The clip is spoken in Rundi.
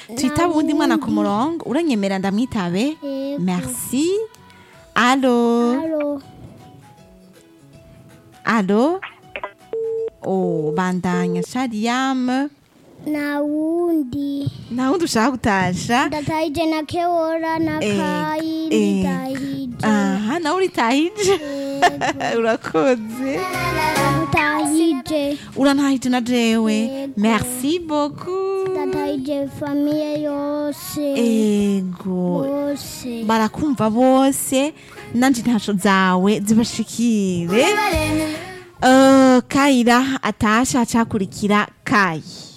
twitaba uwundi mwana ku murongo uranyemera ndamwitabe Yego. merci alo Halo. alo oh bandanya shariyamu Na wundi. nta wundi ushaka gutasha Ndatahije na Kewora na Eh, Kayi eh. ndahije. aha nawe uritahije urakoze Ndahije. urantahije na jewe Yego. merci beaucoup Ndatahije famiye yose. ego Bose. barakumva bose nanje intasho zawe zibashikire Eh, kayira atasha acakurikira kayi